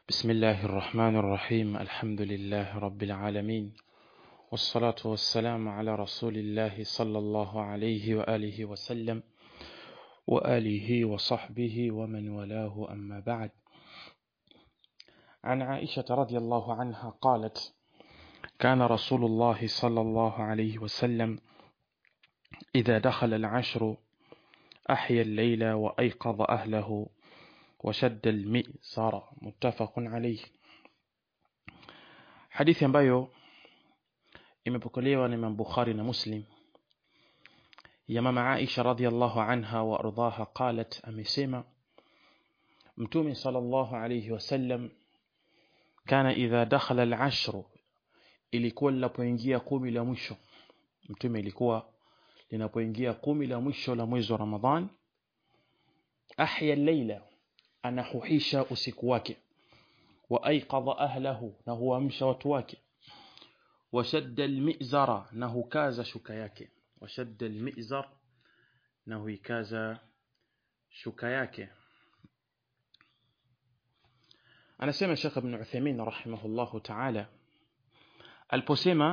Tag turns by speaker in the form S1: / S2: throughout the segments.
S1: بسم الله الرحمن الرحيم الحمد لله رب العالمين والصلاة والسلام على رسول الله صلى الله عليه وآله وسلم وآله وصحبه ومن والاه أما بعد عن عائشة رضي الله عنها قالت كان رسول الله صلى الله عليه وسلم إذا دخل العشر أحيا الليل وأيقظ أهله وشد المئزر متفق عليه hadithi ambayo imepokelewa na Imam Bukhari na Muslim ya mama Aisha radhiallahu anha wa ardhaha qalat amesema Mtume sallallahu alayhi wasallam kana idha dakhala al-ashr ilikuwa linapoingia kumi la mwisho Mtume ilikuwa linapoingia kumi la mwisho la mwezi wa Ramadhan ahya al-layla anahuhisha usiku wake wa aiqadha ahlahu na huamsha watu wake washadda almizara na hukaza shuka yake washadda almizar na huikaza shuka yake anasema Sheikh Ibn Uthaymeen rahimahullahu ta'ala aliposema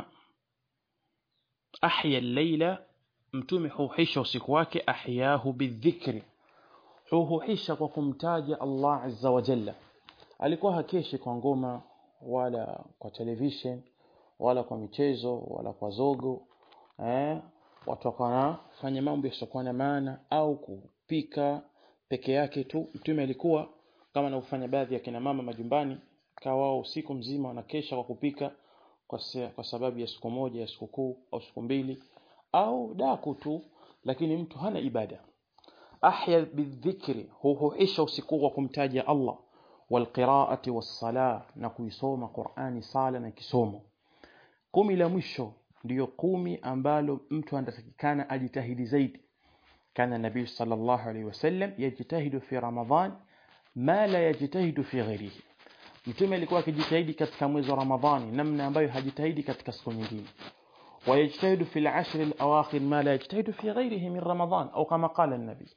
S1: ahya al-layla mtume huhisha usiku wake ahyahu bidhikri huhuhisha kwa kumtaja Allah azza wa jalla alikuwa hakeshi kwa ngoma wala kwa television wala kwa michezo wala kwa zogo eh watu wakanafanya mambo yasiokuwa na maana au kupika peke yake tu mtume alikuwa kama anavyofanya baadhi ya kina mama majumbani kawa wao usiku mzima wanakesha kwa kupika kwa, se, kwa sababu ya siku moja ya siku kuu au siku mbili au daku tu lakini mtu hana ibada ahya bidhikri huhuisha usiku kwa kumtaja Allah walqiraati wassala na kuisoma Qur'ani sala na kisomo kumi la mwisho ndiyo kumi ambalo mtu anatakikana ajitahidi zaidi kana nabii sallallahu alaihi wasallam yajitahidu fi ramadhan ma la yajitahidu fi ghairihi mtume alikuwa akijitahidi katika mwezi wa ramadhani namna ambayo hajitahidi katika siku nyingine ويجتهد في العشر الأواخر ما لا يجتهد في غيره من رمضان أو كما قال النبي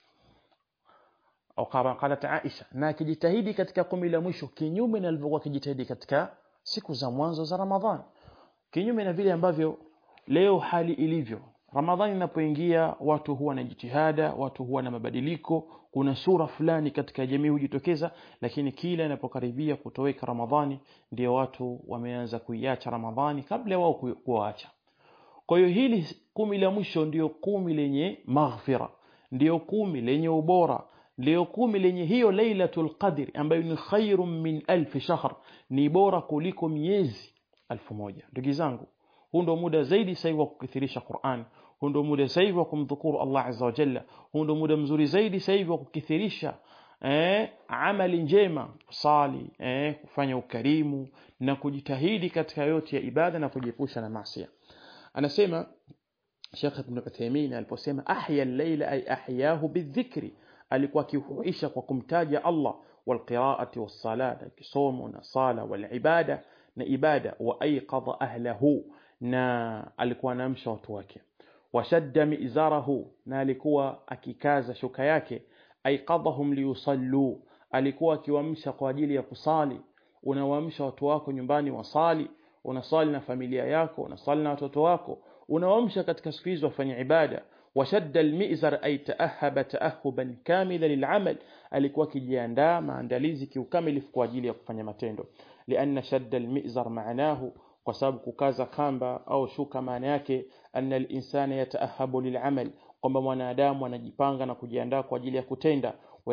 S1: au kama qalat Aisha na akijitahidi katika kumi la mwisho kinyume na alivyokuwa akijitahidi katika siku za mwanzo za Ramadhani kinyume na vile ambavyo leo hali ilivyo Ramadhani inapoingia watu huwa na jitihada watu huwa na mabadiliko kuna sura fulani katika jamii hujitokeza lakini kila inapokaribia kutoweka Ramadhani ndio watu wameanza kuiacha Ramadhani kabla wao kuacha kwa hiyo hili kumi la mwisho ndio kumi lenye maghfira ndio kumi lenye ubora ndio kumi lenye hiyo lailatul qadr ambayo ni khairum min alf shahr ni bora kuliko miezi alfu moja ndugu zangu huu ndio muda zaidi sasa wa kukithirisha Qur'an huu ndio muda sasa wa kumdhukuru Allah azza wa jalla huu ndio muda mzuri zaidi sasa wa kukithirisha eh amali njema sali eh kufanya ukarimu na kujitahidi katika yote ya ibada na kujiepusha na maasi anasema Sheikh Ibn Uthaymeen aliposema ahya al-layla ay ahyahu bidhikri alikuwa akihuisha kwa kumtaja Allah walqiraati wassalata kisomo na sala walibada na ibada wa aiqadha ahlahu na alikuwa anamsha watu wake washadda mizarahu na alikuwa akikaza shuka yake aiqadhahum liyusallu alikuwa akiwamsha kwa ajili ya kusali unawamsha watu wako nyumbani wasali unasali na familia yako unasali na watoto wako unawamsha katika siku hizo wafanye ibada وشد المئزر أي تأهب تأهبا كاملا للعمل alikuwa akijiandaa maandalizi kiukamilifu kwa ajili ya kufanya matendo lianna shadda almizar maanahu kwa sababu kukaza kamba au shuka maana yake anna alinsana yataahabu lilamal kwamba mwanadamu anajipanga na kujiandaa kwa ajili ya kutenda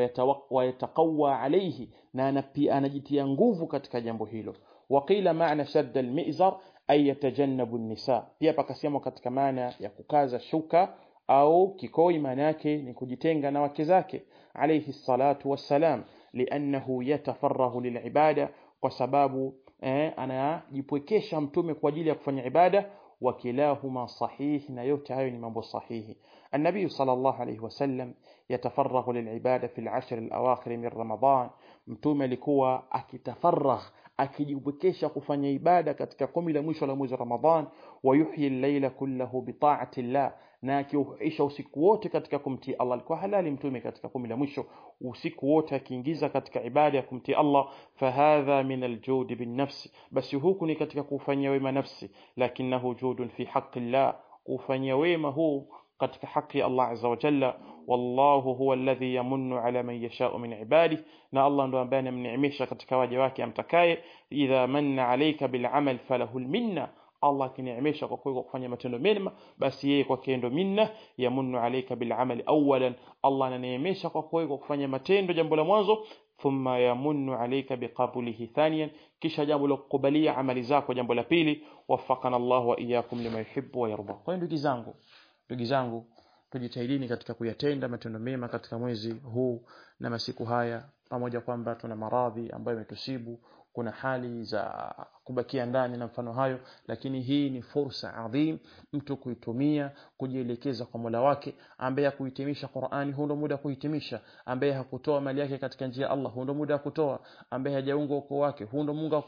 S1: wayataqawa alayhi na anajitia nguvu katika jambo hilo waqila maana shadda almizar ay yatajannabu an-nisa pia pakasema katika maana ya kukaza shuka au kikoi maana yake ni kujitenga na wake zake alayhi salatu wassalam liannahu yatafarrahu lilibada kwa sababu eh, anajipwekesha mtume kwa ajili ya kufanya ibada wakilahuma sahihi na yote hayo ni mambo sahihi النبي صلى الله عليه وسلم يتفرغ للعبادة في العشر الأواخر من رمضان mtume alikuwa akitafaragh akijibwekesha kufanya ibada katika kumi la mwisho la mwezi wa Ramadhan wa yuhyi al-laila kullahu bi ta'ati llah na akiuisha usiku wote katika kumtii Allah alikuwa halali mtume katika kumi la mwisho usiku wote akiingiza katika ibada ya kumtii Allah fahadha min aljudi bin nafsi basi huku ni katika kufanyia wema nafsi lakinahu judun fi haqqi llah kufanyia wema huu katika haki ya Allah azza wa jalla wallahu huwa alladhi yamunnu ala man yasha'u min ibadihi na Allah ndo ambaye anamneemesha katika waja wake amtakaye idha manna alayka bil amal falahu al minna Allah akineemesha kwa kwa kufanya matendo mema basi yeye kwake ndo minna yamunnu alayka bil amali awalan Allah ananeemesha kwa kwa kufanya matendo jambo la mwanzo thumma yamunnu alayka biqabulihi thaniyan kisha jambo la kukubalia amali zako jambo la pili waffaqana Allah wa iyyakum lima yuhibbu wa yarda kwa ndugu zangu ndugu zangu tujitahidini katika kuyatenda matendo mema katika mwezi huu na masiku haya pamoja kwamba tuna maradhi ambayo yametusibu kuna hali za kubakia ndani na mfano hayo lakini hii ni fursa adhim mtu kuitumia kujielekeza kwa Mola wake ambaye hakuhitimisha Qur'ani huo ndo muda kuhitimisha ambaye hakutoa mali yake katika njia ya Allah huo ndo muda wa kutoa ambaye hajaunga ukoo wake huo ndo munga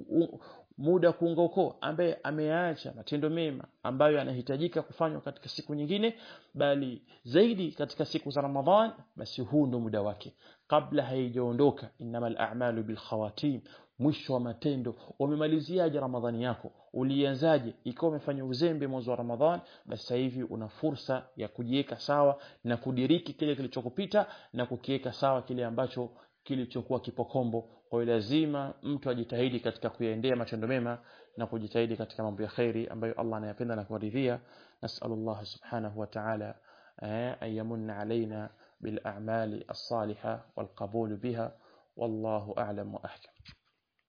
S1: muda kuunga ukoo ambaye ameacha matendo mema ambayo yanahitajika kufanywa katika siku nyingine bali zaidi katika siku za Ramadhan basi huu ndo muda wake kabla haijaondoka innamal a'malu bil khawatim mwisho wa matendo umemaliziaje ramadhani yako ulianzaje ikiwa umefanya uzembe mwezi wa ramadhan basi sasa hivi una fursa ya kujiweka sawa na kudiriki kile kilichokupita na kukiweka sawa kile ambacho kilichokuwa kipokombo kwa hiyo lazima mtu ajitahidi katika kuyaendea matendo mema na kujitahidi katika mambo ya khairi ambayo Allah anayapenda na kuridhia nasallallahu subhanahu wa ta'ala an yamunna alaina bil a'mali as-salihah wal qabul biha wallahu a'lam wa ahkam